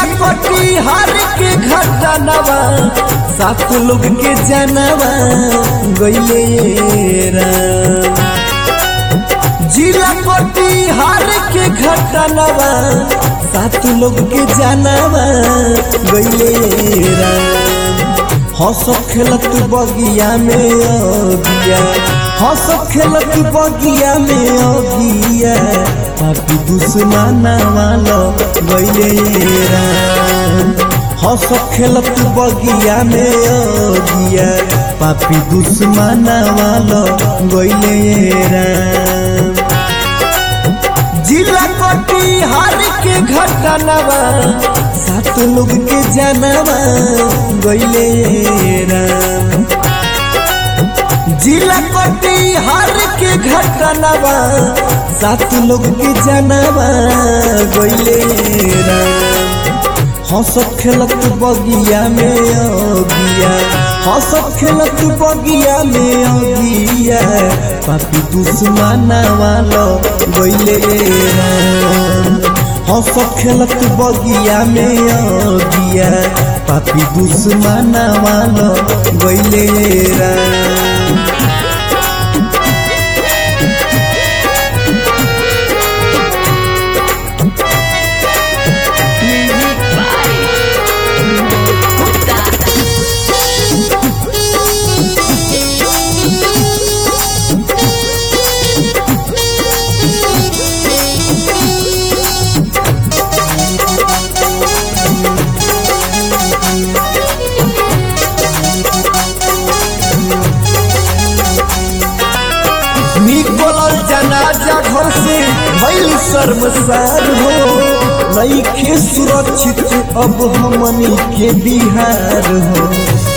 कटिहार के घटनवा सात लोग के जनवा गईले राम जिला कटिहार के घटनवा सात लोग के जनवा गईले राम हंस खेलत बगिया में अगिया हंस खेलत बगिया में अगिया पापी दुश्मना वालो गईले राम हंस खेलत बगिया में अगिया पापी दुश्मना वालो गईले राम जिला कटिहार के घटनवा सात लोग के जनवा गईले राम जिला कटिहार के घटनवा सात लोग के जनवा गईले राम हंसत खेलत बगिया में अगिया हंसत खेलत बगिया में अगिया पापी दुश्मना वालो गईले राम हंसत खेलत बगिया में अगिया पापी दुश्मना वालो गईले राम Music by Gupta. निकलल जनाजा घर से भइल शर्मसार हो नईखे सुरक्षित अब हमनी के बिहार हो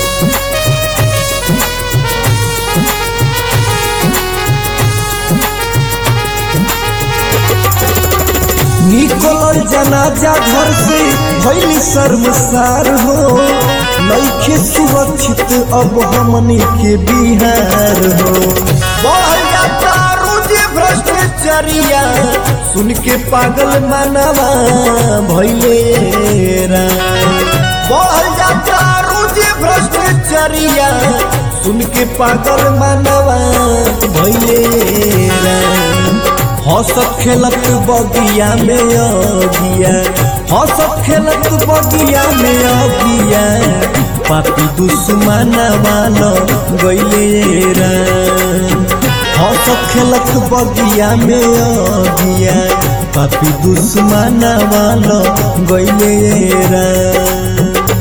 निकलल जनाजा घर से भइल शर्मसार हो नईखे सुरक्षित अब हमनी के बिहार हो बढ़ जाता रोज भ्रष्टाचारिया सुन के पागल मानवा भइले राम बढ़ जाता रोज भ्रष्टाचारिया सुन के पागल मानवा भइले राम हंसत खेलत बगिया में अगिया हंसत खेलत बगिया में अगिया पापी दुश्मना वालो गईले राम हंसत खेलत बगिया में अगिया पापी दुश्मना वालो गईले राम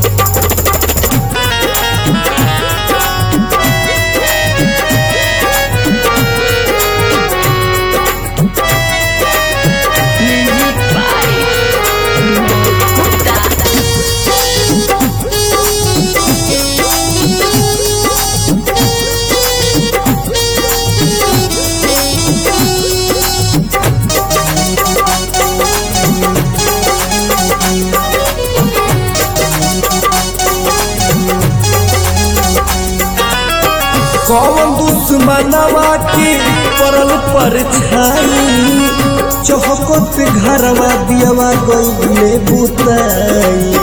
Music by Gupta. कौन दुश्मनवा के पड़ल पर छाई चौहकत घरवा दियवा गईले बुताई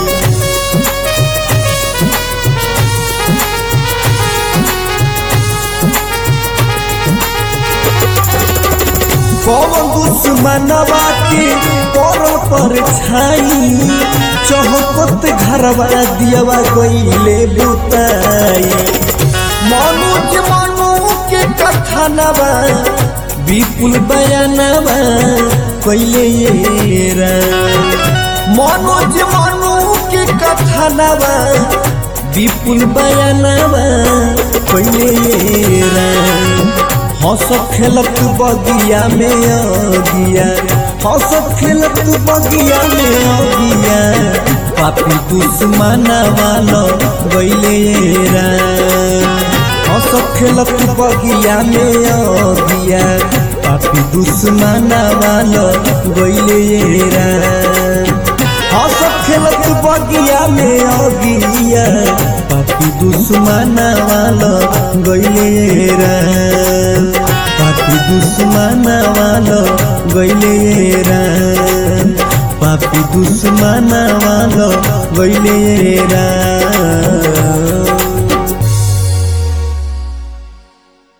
कौन दुश्मनवा के पड़ल पर छाई चौहकत घरवा दियवा गईले बुताई मनोज मनु के कथनवा विपुल बयानवा कैले ये राम मनोज मनु के कथनवा विपुल बयानवा कैले ये राम हंस खेलत बगिया में अगिया हंस खेलत बगिया में अगिया पापी दुश्मना वालो गईले ये राम हंस खेलत बगिया में अगिया पापी दुश्मना वालो गईले ये राम हंस खेलत बगिया में अगिया पापी दुश्मना वालो गईले राम पापी दुश्मना वालो गईले राम पापी दुश्मनवा लो गइले राम